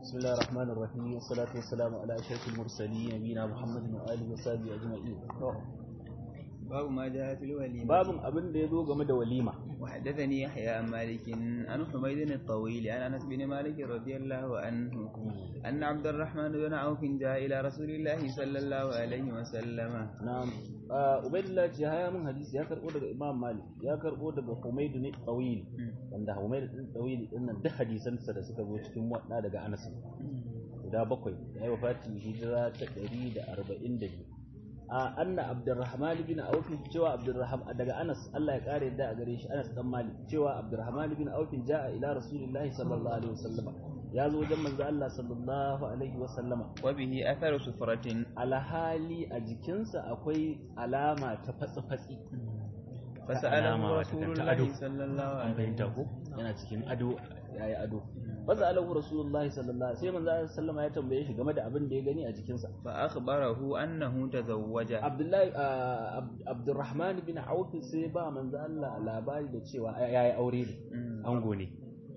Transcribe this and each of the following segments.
بسم الله الرحمن الرحيم والصلاة والسلام على أشرف المرسلين نبينا محمد وآله وصحبه أجمعين باب ما جاء في الوليمة باب أبن ديزو game da walima وحدثني يحيى عن مالك عن حميد الطويل عن انس بن مالك رضي الله عنه ان عبد الرحمن بن عوف جاء الى رسول الله صلى الله عليه وسلم na'am ubaidullah ce haya mun hadisi ya karbo daga imam malik ya karbo daga humayd ne tawil wanda humayd din tawil din nan duk hadisan sa da suka zo cikin wadda daga anas guda bakwai ya yi wafati hijira ta 142 a anna abdurrahman bin auf cewa abdurrahman daga anas Allah ya kare da a gare shi anas dan malik cewa abdurrahman bin auf jaa ila rasulillahi sallallahu alaihi wasallam ya zo wajen manzo Allah sallallahu alaihi wasallama وبه اثر سفرة alhali a jikinsa akwai alama ta fatsi-fatsi فسأله alama رسول wata ta ado. الله صلى الله an عليه fahimta ko yana cikin ado yayi ado faza alahu rasulullahi sallallahu alaihi sai manzo Allah sallama ya tambaye shi game da abin da ya gani a jikinsa فأخبره أنه تزوج Abdullahi ah, Ab- Abdurrahman bin Auf sai ba manzo Allah labari da cewa yayi aure ne مم. ango ne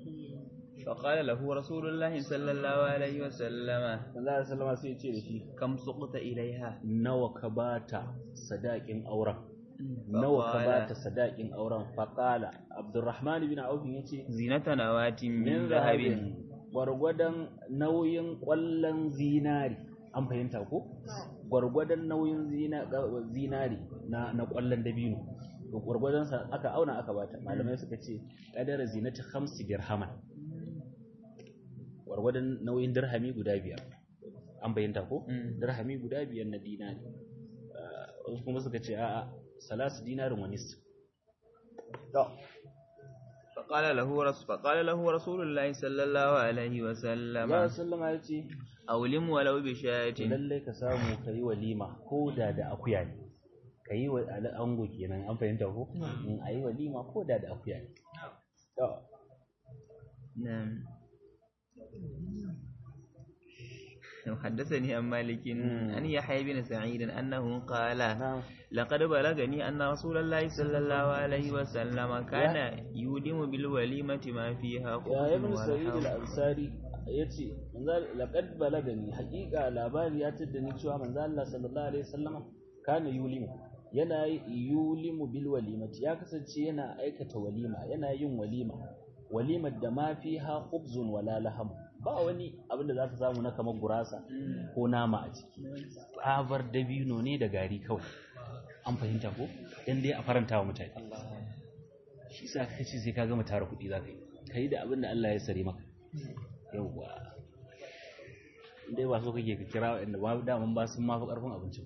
فقال له رسول الله صلى الله عليه وسلم manzo Allah sallama sai ya ce da shi كم سقط إليها nawa ka bata sadakin auren nawa ka فقال bata sadakin auren faqala Abdurrahman bin Auf yace زينة نواة min من zahabin ذهب gwargwadon nauyin ƙwallon zinari an fahimta ko gwargwadon nauyin zina- ga- zinari na na ƙwallon dabino to gwargwadon sa aka auna aka bata malamai suka ce kadara zinati khamsi dirhaman gwargwadon nauyin dirhami guda biyar an fahimta ko Mm. dirhami guda biyar na dinari Ah, wasu kuma suka ce a'a salasu dinarin wa nisf to فقال له رسول فقال له رسول الله صلى الله عليه وسلم ya sallama ya ce أولم ولو بشاة to lallai ka samu ka yi walima ko da da akuya ne ka yi wa ala- ango kenan an fahimta ko in a yi walima ko da da akuya ne To, نعم حدثني عن مالك مم. عن يحيى بن سعيد أنه قال na لقد بلغني أن رسول الله صلى الله عليه وسلم كان يودم بالوليمة ما فيها ya خبز ibn sa'id ولحم al-ansari yace manzo laqad balagani haqiqa labari ya tada ni cewa manzo Allah sallallahu alaihi wasallama kana yulimu yana yi- yulimu bil walimati ya kasance yana aikata walima yana yin walima walimar da ma fiha khubzun wala laham ba wani abin da zaka samu na kamar gurasa ko nama a ciki tsabar dabino ne da gari kawai an fahimta ko dan dai a faranta wa mutane shi sa ka ce sai ka gama tara kuɗi za ka yi ka yi da abin da Allah ya sare maka yauwa dai ba so kake ka kira waɗanda ba daman ba sun mafi ƙarfin abincin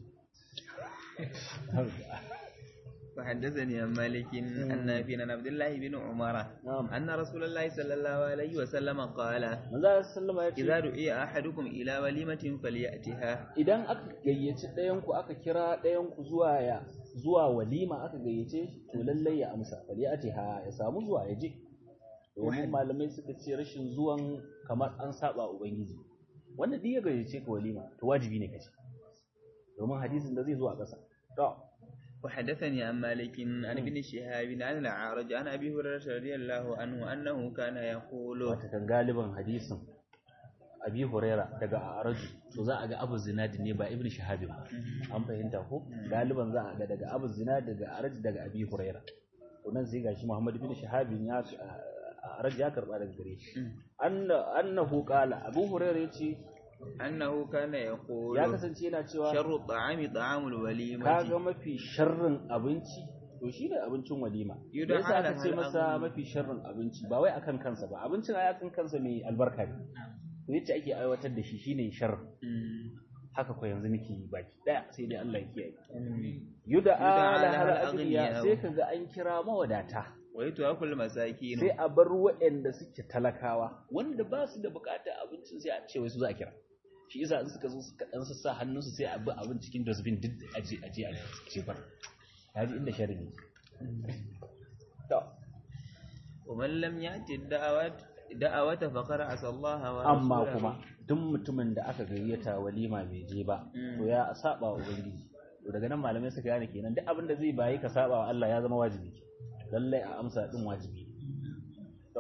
وحدثني عن مالك عن نافع عن عبد الله بن عمر نعم أن رسول الله صلى الله عليه وسلم قال manzo sallama ya إذا ce دعي أحدكم إلى وليمة فليأتها idan aka gayyaci ɗayan ku aka kira ɗayan ku zuwa ya zuwa walima aka gayyace shi to lallai ya amsa bari ya ce ha ya samu zuwa ya je domin malamai suka ce rashin zuwan kamar an saba ubangiji wanda duk ya gayyace ka walima to wajibi ne ka ce domin hadisin da zai zo a ƙasa to وحدثني عن مالك عن ابن شهاب عن الأعرج عن أبي هريرة رضي الله عنه أنه كان يقول wata kan galiban hadisin abi huraira daga araju to za a ga abu zinadi ne ba ibn shahabi ba an fahimta ko galiban za a ga daga abu zinadi daga araju daga abi huraira to nan sai gashi muhammad ibn shahabi ya araju ya karba daga gare shi anna annahu qala abu huraira yace أنه كان يقول ya kasance yana cewa شر الطعام طعام الوليمة kaga mafi sharrin abinci to shi ne abincin walima me Yudan yasa aka ala ce hal masa agni. mafi sharrin abinci ba wai akan kansa ba abincin ai akan kansa mai albarka ne to yace ake aiwatar da shi shine shar مم. haka ko yanzu nake yi baki daya sai dai Allah ya kiyaye مم. yuda Yuda ala ala hal hal agniya agniya. sai kaga an kira mawadata ويتوكل المساكين sai a bar waɗanda suke talakawa wanda ba su da bukatar abincin sai a ce wai su za a kira shi yasa in suka zo suka dan sassa hannunsu sai a bi abin cikin dustbin duk aje aje a jefar kaji inda sharri ne to ومن لم يأتي الدعوات دعوة فقد عصى الله ورسوله amma kuma duk mutumin da aka gayyata walima bai je ba to ya saba wa ubangiji to daga nan malamai suka gane kenan duk abin da zai bayi ka saba wa Allah ya zama wajibi lallai a amsa din wajibi to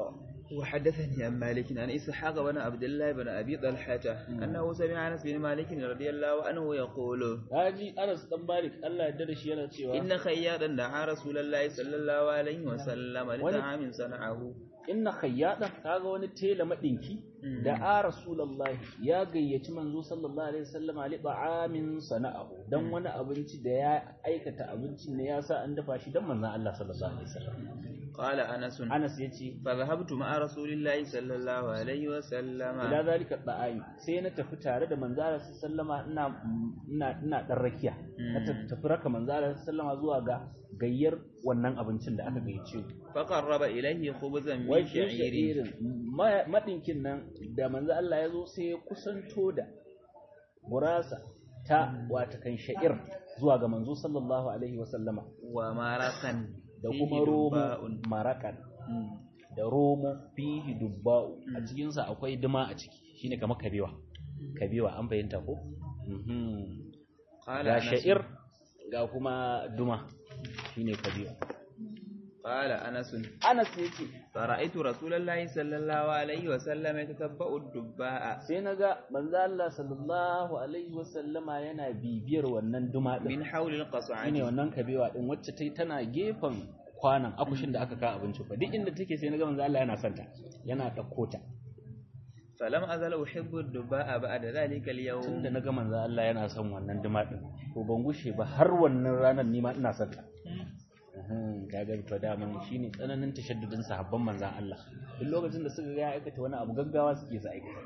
وحدثني عن مالك عن إسحاق بن عبد الله بن أبي طلحة أنه سمع أنس بن مالك رضي الله عنه يقول Haji Anas dan Malik Allah ya dade shi yana cewa إن خياطا دعا رسول الله صلى الله عليه وسلم لطعام صنعه inna khayyada kaga wani tela madinki da a rasulullahi ya gayyaci manzo sallallahu alaihi wasallam ali ta'amin sana'ahu dan wani abinci da ya aikata abincin ne ya sa an dafa shi dan manzon Allah sallallahu alaihi wasallam قال أنس Anas yace فذهبت مع رسول الله صلى الله عليه وسلم ila zalika da'ami sai na tafi tare da manzo Allah sallama ina ina ina dan rakiya na tafi raka manzo Allah sallama zuwa ga gayyar wannan abincin da aka gayyace فقرب إليه خبزا wai من shi شعير sha'irin ma- madinkin nan da manzo Allah ya zo sai ya kusanto da gurasa ta wata kan sha'ir zuwa ga manzo sallallahu alaihi wasallama ومرقا da فيه kuma romo دباء. marakan مم. da romo fihi dubba'u a cikin sa akwai duma a ciki shine kamar kabewa kabewa an fahimta ko Mhm. قال ga أنس sha'ir ga kuma duma shine kabewa قال أنس Anas yace فرأيت رسول الله صلى الله عليه وسلم يتتبع الدباء sai naga manzo Allah sallallahu alaihi wasallama yana bibiyar wannan duma din من حول shine القصعد wannan kabewa din wacce tai tana gefen kwanan akushin da aka ka abinci fa duk inda take sai naga manzo Allah yana santa yana dauko ta فلم أزل أحب الدباء بعد ذلك اليوم tunda naga manzo Allah yana son wannan duma din to ban gushe ba har wannan ranar ni ma ina son ta Mhm, kaga to daman shine tsananin tashaddudin sahabban manzon Allah duk lokacin da suka ga ya aikata wani abu gaggawa suke sa aikata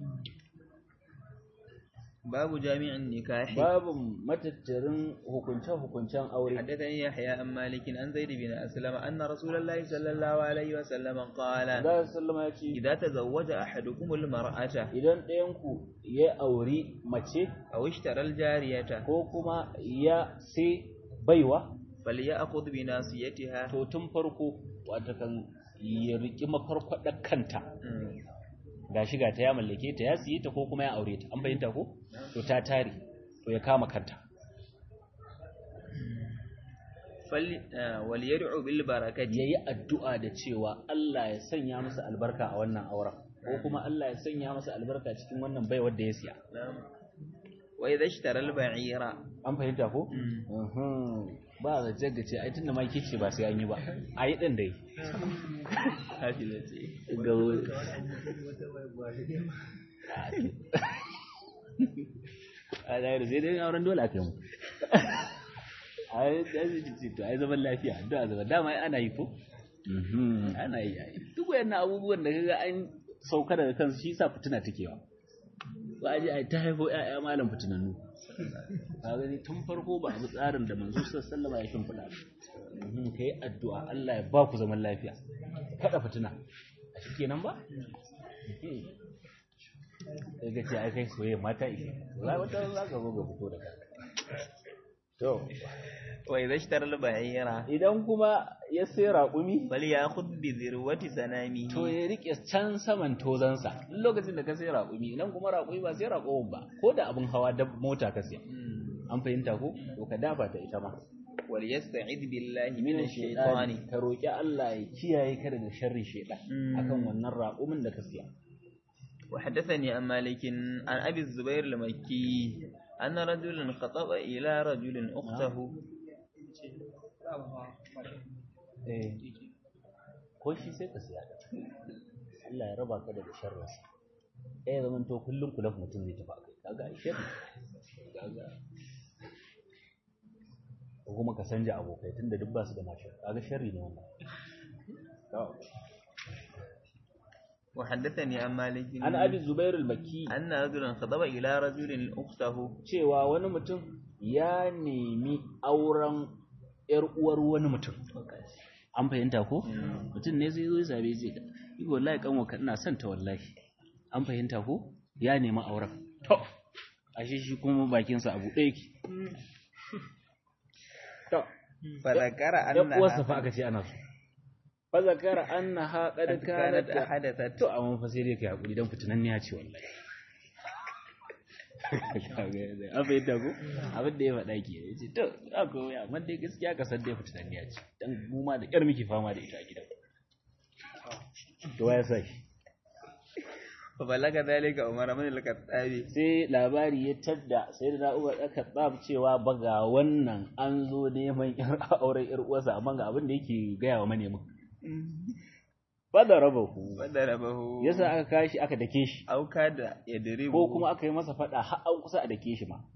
باب جامع النكاح babu matattarin hukunce-hukuncen aure حدثني يحيى عن مالك عن زيد بن أسلم أن رسول الله صلى الله عليه وسلم قال Allah sallama ya ce إذا تزوج أحدكم المرأة idan ɗayanku ya auri mace أو اشترى الجارية ko kuma ya sai baiwa فليأخذ بناصيتها to tun farko wata kan ya riki mafarkwadar kanta ga shiga ta ya mallake ta ya siye ta ko kuma ya aure ta an bayyanta ko to ta tare to ya kama kanta فل... آه، وليدعو بالبركة yayi addu'a da cewa Allah ya sanya masa albarka a wannan auren ko kuma Allah ya sanya masa albarka cikin wannan baiwar da ya siya نعم. وإذا اشترى البعير an fahimta ko Mhm. ba da jaggace ai tunda ma kice ba sai an yi ba a yi din dai حفظتي ga a da sai dai auren dole aka yi mu ai da zai ci to ai zaman lafiya addu'a zaman dama ana yi ko Mhm, ana yi ai. duk wayannan abubuwan da kaga an sauka daga kansu shi sa fitina take yawa ba a ji ai ta haifo ƴaƴa malam fitinannu ka gani tun farko ba abu tsarin da manzo sallallahu alaihi wasallam ya shimfiɗa ba kai addu'a Allah ya ba ku zaman lafiya kada fitina a shi kenan ba sai ga ce ai kai soyayya mata ishe za wata za ka zo ga fito da kanka to وإذا اشترى البعير idan kuma ya sai raƙumi فليأخذ بذروة سنامه to ya rike can saman tozansa duk lokacin da ka sai raƙumi idan kuma raƙumi ba sai raƙumin ba ko da abin hawa da mota ka siya مم. an fahimta ko to ka dafa ta ita ma وليستعذ بالله من min الشيطان shaytani ka roki Allah ya kiyaye ka daga sharrin shaytan Mm. akan wannan raƙumin da ka siya وحدثني عن مالك عن أبي الزبير المكي أن رجلا خطب إلى رجل أخته eh ko shi sai ka siya da Allah ya raba ka daga sharrinsa eh zaman to kullum kulaf mutum zai tafi akai kaga ai sharri kaga ko kuma ka sanja abokai tunda duk ba su da mashi kaga sharri ne wannan to وحدثني عن مالك an abi zubair al-makki أن رجلا خطب إلى رجل أخته cewa wani mutum ya nemi auren ‘yar uwar wani mutum. An fahimta ko? Mutum ne zai zo ya same zai ga, yi wallahi kanwa ka ina son ta wallahi. An fahimta ko? Ya nemi auren. To, ashe shi kuma bakinsa abu ɗaya yake. To, فذكر ‘yan uwarsa أنها fa aka ce ana so. Fa zakara annaha qad قد كانت kanat أحدثت to amma fa sai dai kai hakuri dan fitinan ne ya ce wallahi an fahimta ko abin da ya faɗa ke ya ce to a ko ya amma dai gaskiya ka san dai fitinan ne ya ce dan mu ma da ƙyar muke fama da ita a gidan to ya sa shi fa balaga dalika umar bin al-khattabi sai labari ya tadda sai da Umar aka tsab cewa ba ga wannan an zo neman yar auren yar uwarsa amma ga abin da yake gaya wa manemin ba da rabahu wadarabahu yasa aka kashi aka dake shi auka da yadribu ko kuma aka yi masa fada har an kusa a dake shi ma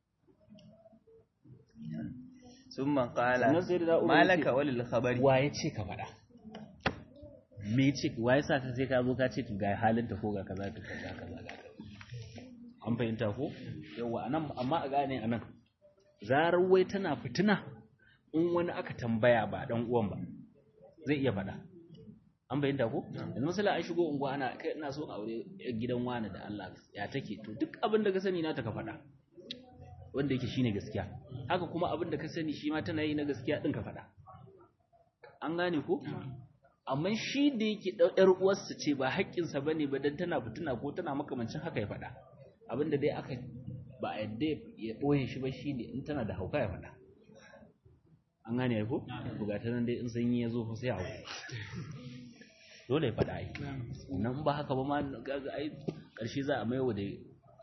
summa qala sannan sai da Umar ya ce, malaka walil khabari wa ya ce ka faɗa me ce wa ya sa ka sai ka zo ka ce ga halin ta ko ga kaza ta kaza kaza ga kaza an fahimta ko yawa anan amma a gane anan zarar wai tana fitina in wani aka tambaya ba dan uwan ba zai iya faɗa an fahimta ko yanzu misali an shigo unguwa ana kai ina so in aure yar gidan wani da Allah ya take to duk abin da ka sani na ta ka faɗa wanda yake shine gaskiya haka kuma abin da ka sani shi ma tana yi na gaskiya din ka faɗa an gane ko amma shi da yake ɗau ƴar uwarsa ce ba haƙƙinsa ba ne ba dan tana fitina ko tana makamancin haka ya faɗa abinda dai aka ba a yadda ya ɓoye shi ba shi ne in tana da hauka ya faɗa an gane ya ko bugata nan dai in sanyi ya zo fa sai a hau dole ya faɗa ai nan ba haka ba ma ga ai ƙarshe za a maiwa da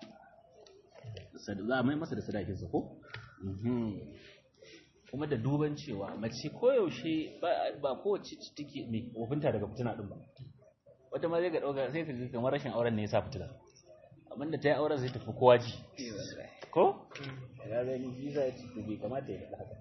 za a mai masa da sadakinsa ko Mhm. kuma da duban cewa mace koyaushe ba ba kowace ce take mai wofinta daga fitina din ba wata ma zai ga dauka sai ka ga kamar rashin auren ne ya sa fitina amma da ta yi auren sai tafi kowa ji ko ya ga ni visa ya ce to bai kamata ya faɗa haka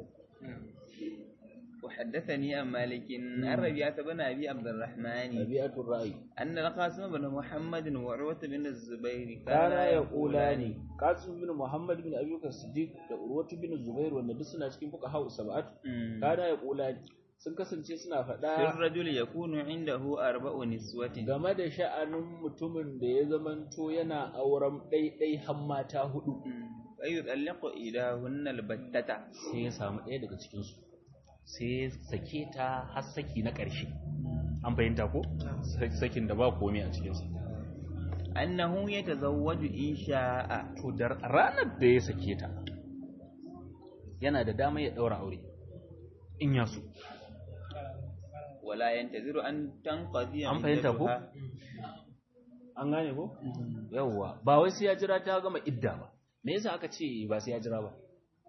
وحدثني عن مالك عن ربيعة بن أبي عبد الرحمن tabi'atul ra'yi أن القاسم بن محمد وعروة بن الزبير kana yaqulani qasim bin muhammad bin abi bakr siddiq da urwatu bin zubair wanda duk suna cikin fuqaha sab'at مم. kana yaqulani sun kasance suna في faɗa الرجل يكون عنده أربع نسوة game da sha'anin mutumin da ya zamanto yana auren ɗaiɗai har mata hudu ويطلق إلهن البتة sai ya samu ɗaya daga cikinsu sai ya sake ta har saki na ƙarshe an fahimta ko sakin da ba komai a cikinsa أنه يتزوج إن شاء to da ranar da ya sake ta yana da dama ya ɗaura aure in ya so ولا ينتظر أن تنقضي an fahimta ko عدتها. an gane ko yawwa ba wai sai ya jira ta gama idda ba me yasa aka ce ba sai ya jira ba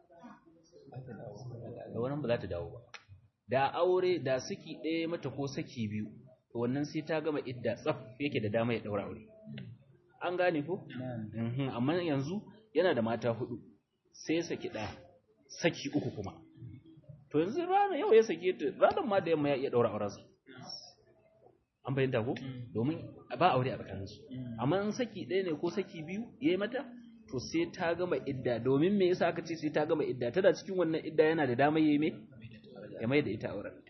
da wannan ba za ta dawo ba da aure da saki ɗaya mata ko saki biyu to wannan sai ta gama idda tsaf yake da dama ya ɗaura aure an gane ko نعم Mhm, amma yanzu yana da mata hudu sai ya saki ɗaya saki uku kuma to yanzu rana yau ya sake ta ranar ma da yamma ya iya ɗaura aurensa an fahimta ko domin ba aure a tsakaninsu amma in saki ɗaya ne ko saki biyu ya yi mata to sai ta gama idda domin me yasa aka ce sai ta gama idda tana cikin wannan idda yana da dama ya yi mai ya mai da ita auren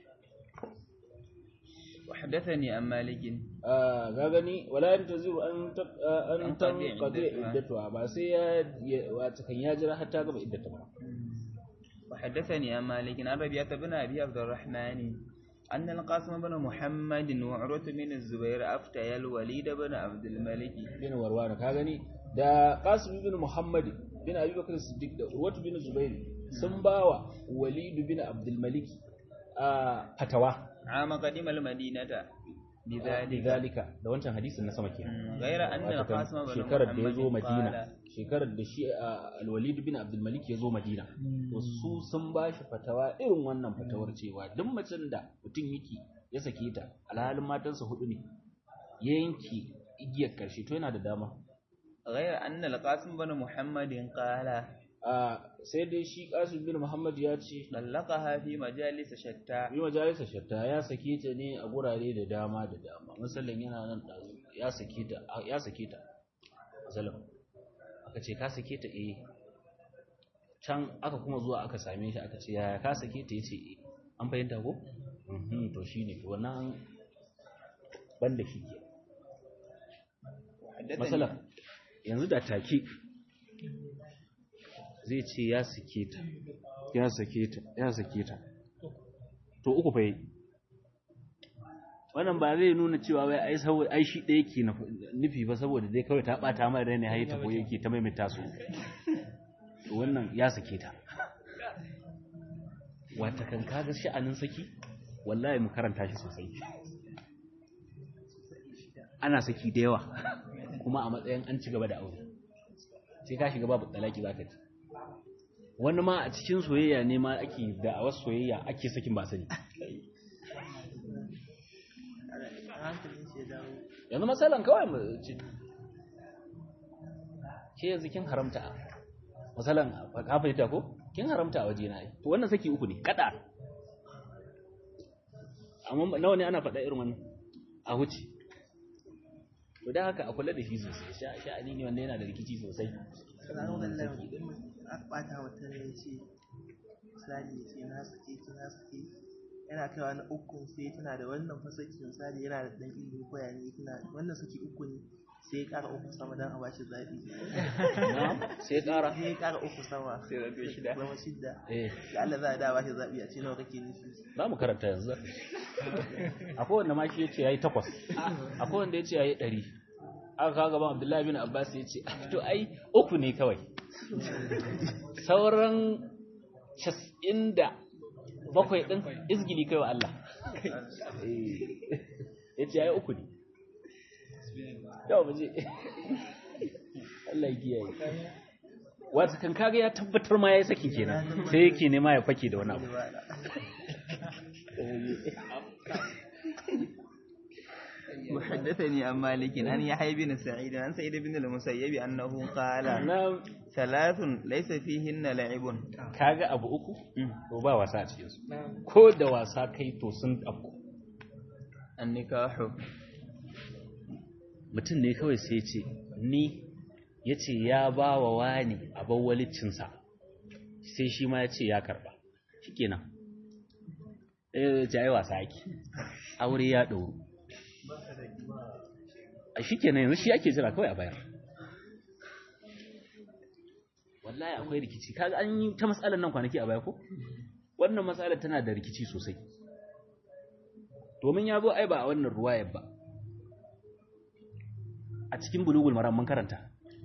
وحدثني عن مالك ga gani wala yantaziru an ta- an An tan qadi qadi iddatuha. iddatuha ba sai ya wata kan ya jira har ta gama iddata ba وحدثني عن مالك عن ربيعة بن أبي عبد الرحمن أن القاسم بن محمد وعروة بن الزبير أفتيا الوليد بن عبد الملك bin warwana ka gani da qasim bin muhammad bin abi bakr siddiq da urwatu bin zubair sun bawa walid bin abdul malik a fatawa عام قدم المدينة بذلك lidhalika da wancan hadisin na sama kenan غير أن Wato kan القاسم بن shekarar da ya zo محمد madina قال shekarar da shi a alwalid bin abdul malik ya zo madina to su sun ba shi fatawa irin wannan fatawar cewa duk macen da mutum yake ya sake ta alhalin matansa hudu ne ya yanke igiyar karshe to yana da dama غير أن القاسم بن محمد قال a sai dai shi qasim bin muhammad ya ce طلقها في مجالس شتى bi majalisa shatta ya sake ta ne a gurare da dama da dama misalin yana nan ɗazu ya sake ta ya sake ta misalin aka ce ka sake ta eh can aka kuma zuwa aka same shi aka ce yaya ka sake ta yace eh an fahimta ko mhm to shine to wannan banda shi ke وحدثني masala yanzu da take zai ce ya sake ta ya sake ta ya sake ta to uku fa yi wannan ba zai nuna cewa wai ai saboda ai shi ɗaya ke nufi ba saboda dai kawai ta ɓata mai rai ne har ta ko yake ta maimaita su to wannan ya sake ta wata kan kaga sha'anin saki wallahi mu karanta shi sosai ana saki da yawa kuma a matsayin an ci gaba da aure sai ka shiga babu talaki zaka ji wani ma a cikin soyayya ne ma ake da a wasu soyayya ake sakin ba sani yanzu matsalan kawai mu ce ke yanzu kin haramta matsalan ka fahimta ko kin haramta a waje na to wannan saki uku ne kada amma nawa ne ana faɗa irin wannan a huce to da haka a kula da shi sosai sha'ani ne wanda yana da rikici sosai ɓata wata ne ce misali ce na suke ce na suke yana kaiwa na ukun sai tana da wannan fasaki misali yana da ɗan ilimi ko ya ne tana wannan suke uku ne sai ya ƙara uku sama don a bashi zaɓi sai ƙara sai ya ƙara uku sama sai zato shida zama shidda eh da Allah za a da bashi zaɓi a ce nawa kake nufi za mu karanta yanzu akwai wanda ma shi ya ce ya yi takwas akwai wanda ya ce ya yi ɗari aka kawo gaban abdullahi bin abbas ya ce to ai uku ne kawai sauran cas'in da bakwai ɗin izgili kai wa Allah ya ce ya yi uku ne yau ba je Allah ya kiyaye wata kan kaga ya tabbatar ma ya yi sakin kenan sai yake nema ya fake da wani abu وحدثني عن مالك عن يحيى بن سعيد عن سعيد بن المسيب أنه قال na ثلاث ليس فيهن لعب kaga abu uku to ba wasa a cikin su ko da wasa kai to sun afku النكاح mutum ne kawai sai ya ce ni ya ce ya ba wa wani abin walicinsa sai shi ma ya ce ya karba shi kenan ɗaya ya ce ai wasa ake aure ya ɗauru a shi kenan yanzu shi ake jira kawai a bayar wallahi akwai rikici kaga an yi ta matsalar nan kwanaki a baya ko wannan matsalar tana da rikici sosai domin ya zo ai ba a wannan ruwayar ba a cikin bulugul maram mun karanta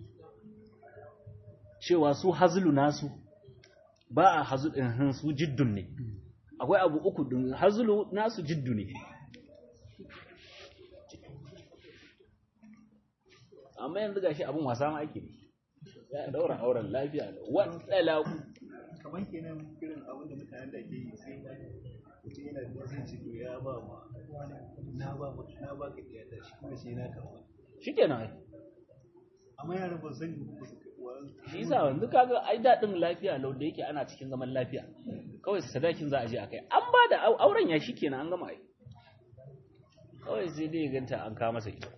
cewa su hazlu nasu ba a hazlu din su jiddun ne akwai abu uku din hazlu nasu jiddu ne amma yanzu gashi abun wasa ma ake ya daura auren lafiya wadda kamar kenan irin abin da mutanen da ke yi sai mutum yana da wasu ciki ya ba ma na ba ma na ba ka iya da shi kuma sai na karɓa shikenan ai amma yaran ba san ba su karɓa shi yasa yanzu kaga ai dadin lafiya lau da yake ana cikin zaman lafiya kawai sadakin za a je akai an ba da au- auren ya shikenan an gama ai kawai sai dai ya ganta an kawo masa ita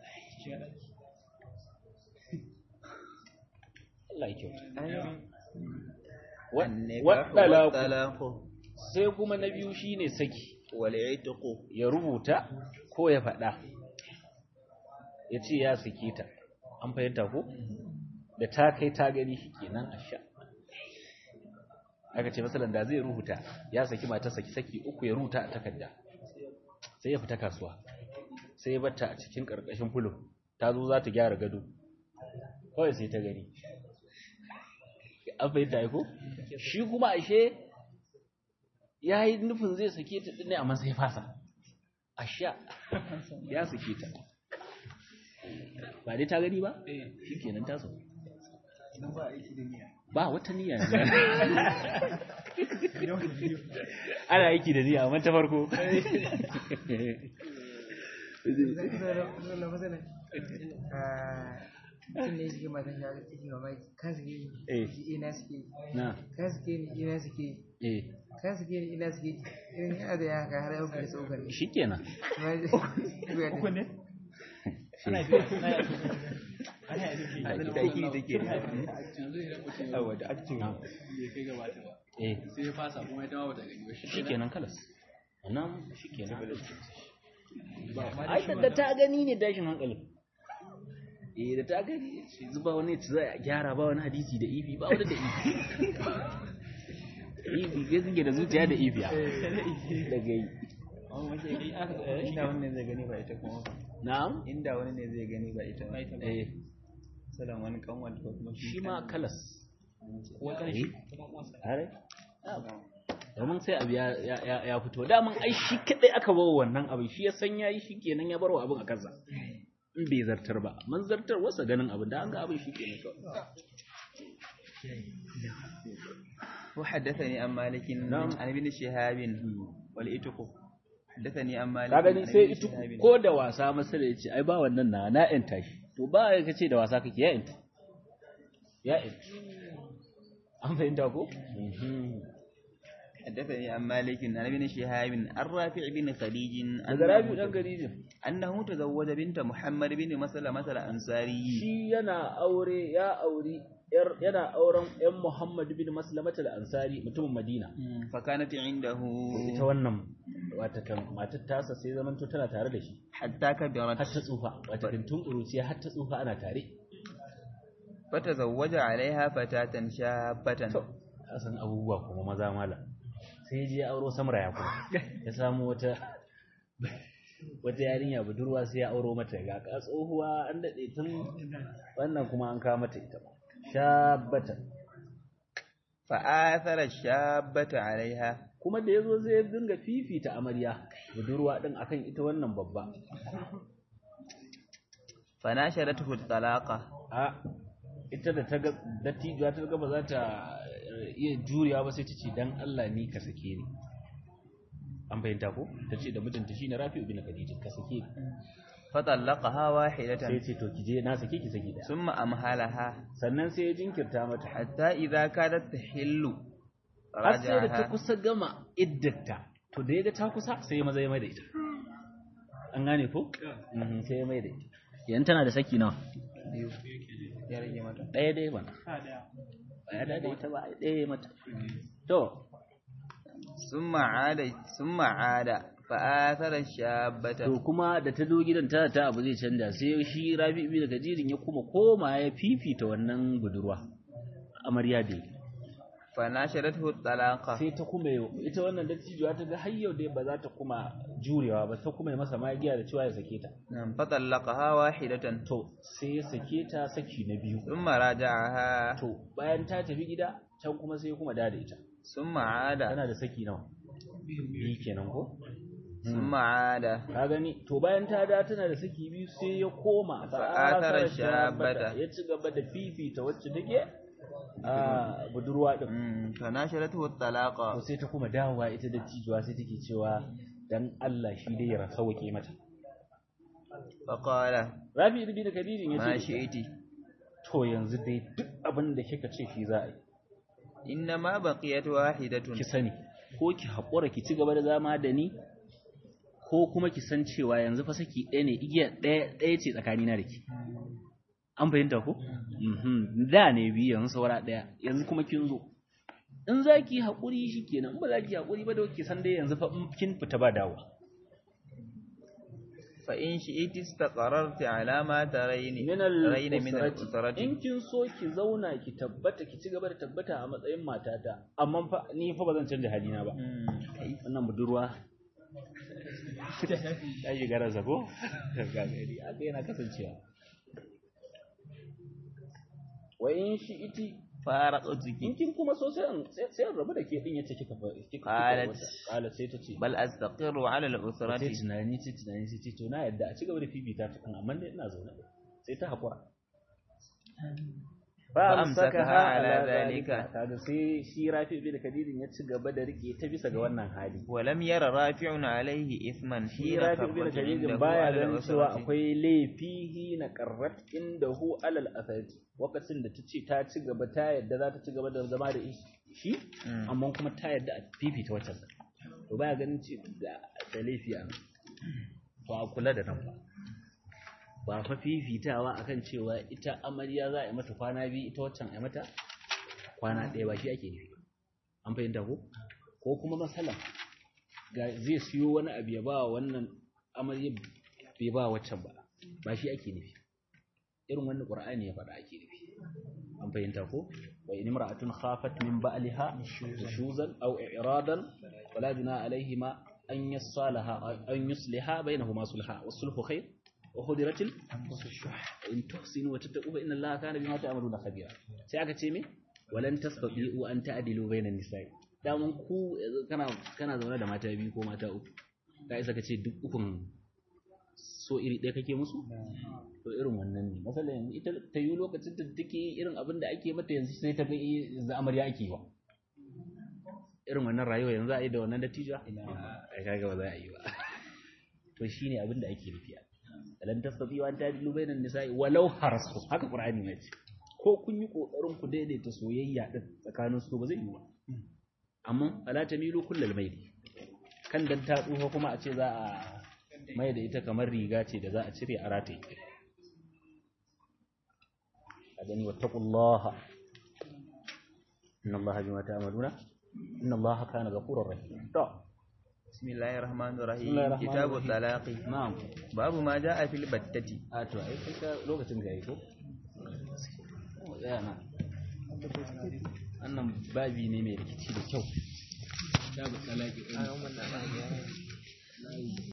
Allah ya kyauta النكاح waɗala والطلاق sai kuma na biyu shine saki والعتق ya rubuta ko ya faɗa ya ce ya sake ta an fahimta ko da ta kai ta gani shi kenan a sha aka ce masalan da zai rubuta ya saki mata saki saki uku ya rubuta a takarda sai ya fita kasuwa sai ya batta a cikin ƙarƙashin fulo ta zo za ta gyara gado kawai sai ta gani an fahimta ya ko shi kuma ashe ya yi nufin zai sake ta ɗin ne amma sai fasa a sha ya sake ta ba dai ta gani ba shi kenan ta sauka idan ba aiki da niyya ba wata niyya ana aiki da niyya amma ta farko mutum ne suke matan da take mamaki kan suke Eh. ni ina suke na kan suke ni ina suke eh kan suke ni ina suke irin yana da yanka har yau kai tsokar ne shi kenan uku ne aiki take da yawa da acting bai kai gabata ba eh sai ya fasa kuma ita ma bata gani ba shi kenan kalas nan shi kenan ai da ta gani ne tashin hankalin eh da ta gani shi zuba wani ci za a gyara ba wani hadisi da ifi ba wani da ifi ifi ga suke da zuciya da ifiya daga yi inda wani ne zai gani ba ita kuma ba. na'am inda wani ne zai gani ba ita ba eh salan wani kanwan ko kuma shi ma kalas ko kan shi kuma uwansa Are? domin sai abu ya, ya, ya, ya fito daman ai shi kadai aka bawa wannan abin shi ya san yayi shi kenan ya barwa abin a kansa in bai zartar ba man zartar wasa ganin abin da an ga abin shi ke ne kawai وحدثني عن مالك نعم. عن ابن شهاب والإتق حدثني عن مالك ka gani عن sai ابن ita شهاب ko da wasa masa da yace ai ba wannan na na yanta shi to ba ya kace da wasa kake ya yanta ya yanta an fahimta ko حدثني عن مالك عن ابن شهاب عن رافع بن خديج daga rabi dan garijin أنه تزوج بنت محمد بن مسلمة الأنصاري shi yana aure ya auri yar yana auren yan Muhammad bin Maslamata al-Ansari mutumin Madina فكانت عنده ita wannan wata kan matar tasa sai zaman to tana tare da shi حتى كبرت har ta tsufa wata kan tun ƙuruciya har ta tsufa ana tare فتزوج عليها فتاة شابة to ka san abubuwa kuma maza mala sai ya je ya auro samra ya kuma ya samu wata wata yarinya budurwa sai ya auro mata ga ka tsohuwa an daɗe tun wannan kuma an kawo mata ita shabbata فآثر الشابة عليها kuma da ya zo zai dinga fifita amarya budurwa ɗin akan ita wannan babba فناشرته الطلاقة a ita da ta ga dattijuwa ta ga ba za ta eh, iya juriya ba sai ta ce dan Allah ni ka sake ni an fahimta ko ta ce da mijinta shine Rafi ibn Khadija ka sake ni فطلقها sai واحدة ce to ki je na sake ki sake da ثم أمهلها sannan sai ya jinkirta mata حتى إذا كادت تحل har sai da ta رجعها kusa gama iddata to da ya ga ta kusa sai ya maza ya mai da ita an gane ko Mhm, sai ya mai da ita yan tana da saki nawa biyu ya rage mata ɗaya dai bana ɗaya da ita ba ɗaya ya mata to ثم عاد ثم عاد فآثر الشابة to kuma da ta zo gidan ta ta abu zai canja sai shi Rabi ibn Kajirin ya kuma koma ya fifita wannan budurwa amarya da yake فناشرته الطلاقة sai ta kuma yi- ita wannan dattijuwa ta ga har yau dai ba za ta kuma jurewa ba ta kuma yi masa magiya da cewa ya sake ta نعم، فطلقها واحدة to sai ya sake ta saki na biyu ثم راجعها to bayan ta tafi gida can kuma sai ya kuma da da ita ثم عاد tana da saki nawa biyu kenan ko ثم عاد ka gani to bayan ta da tana da saki biyu sai ya koma Fa'athara fa'athara shabata. ya ci gaba da fifita wacce take a budurwa din مم، فناشرته to الطلاقة sai ta kuma dawowa ita da cijuwa sai take cewa dan Allah shi dai ya sauke mata فقال Rabi ibn Kadirin ya ما ce شئت to yanzu dai duk abin da kika ce shi za a yi إنما بقيت واحدة ki sani ko ki haƙura ki ci gaba da zama da ni ko kuma ki san cewa yanzu fa saki ɗaya ne igiya ɗaya ɗaya ce tsakanina da ki an fahimta ko Mhm. da ne biyu yanzu saura ɗaya yanzu kuma kin zo in za ki haƙuri shi kenan in ba za ki haƙuri ba da ki san dai yanzu fa in kin fita ba dawo فإن شئت استقررت على ما ترين min ترين من al-usrati الأسرة in kin so ki zauna ki tabbata ki ci gaba da tabbata a matsayin matata amma fa ni fa ba zan canja halina ba مم، كيف wannan budurwa ta yi gara zago gagari aka yana kasancewa wa in shi iti فارقتك in kin kuma so sai in- sai sai in rabu da ke din yace kika fa kika kika Qalat. wata qalat sai ta ce بل أستقر على sai الأسرة tunani sai tunani sai ce to na yadda a ci gaba da fifita ta kan amma dai ina zaune sai ta hakura فأمسكها على ذلك. kaga sai shi Rafi bin Kadirin ya ci gaba da rike ta bisa ga wannan hali ولم ير رافع عليه إثما shi حين rafi bin خرج khadijin عنده baya على ganin cewa الأسرة akwai laifi na qarrat inda hu alal asati lokacin da tace ta ci gaba ta yadda za ta ci gaba da zama da shi Mm. amma kuma ta yadda a fifita wacce to baya ganin ce da da laifi a nan to a kula da nan ba ba fa fifitawa akan cewa ita amarya za a yi mata kwana biyu ita waccan a yi mata kwana ɗaya ba shi ake nufi an fahimta ko ko kuma masalan ga zai siyo wani abu ya ba wa wannan amarya bai ba waccan ba ba shi ake nufi irin wannan qur'ani ya faɗa ake nufi an fahimta ko wa in imra'atun khafat min ba'liha nushuzan aw i'radan fala junaha alayhima an yasalaha an yusliha bainahuma sulha was-sulhu khair wa khudiratil in tuhsinu wa tattaqu fa inna allaha kana bima ta'maluna khabira sai aka ce me walan tastati'u an ta'dilu bainan nisa'i daman ku kana kana zaune da mata biyu ko mata uku ka isa ka ce duk ukun so iri ɗaya kake musu to irin wannan ne matsala yanzu ita ta yi lokacin da take irin abin da ake mata yanzu sai ta ga yanzu amarya ake yi wa irin wannan rayuwa yanzu a yi da wannan dattijo a kaga ba za a yi ba to shine abin da ake nufi lan tastati wa anta dilu bainan nisa'i walau harastu haka qur'ani ne ce ko kun yi kokarin ku daidaita soyayya din tsakanin su ba zai yi ba amma ala tamilu kullal mayli kan dan ta tsufa kuma a ce za a mai da ita kamar riga ce da za a cire a rataye a gani wattaqullaha inna allaha bima ta'maluna inna allaha kana ghafurur rahim to بسم الله الرحمن الرحيم بسم الله الرحمن كتاب الرحيم. الطلاق na'am باب ما جاء في البتة a to ai kai ka lokacin da yayi ko Oh, tsaya na wannan babi ne mai rikici da kyau da ba talaki a yan wannan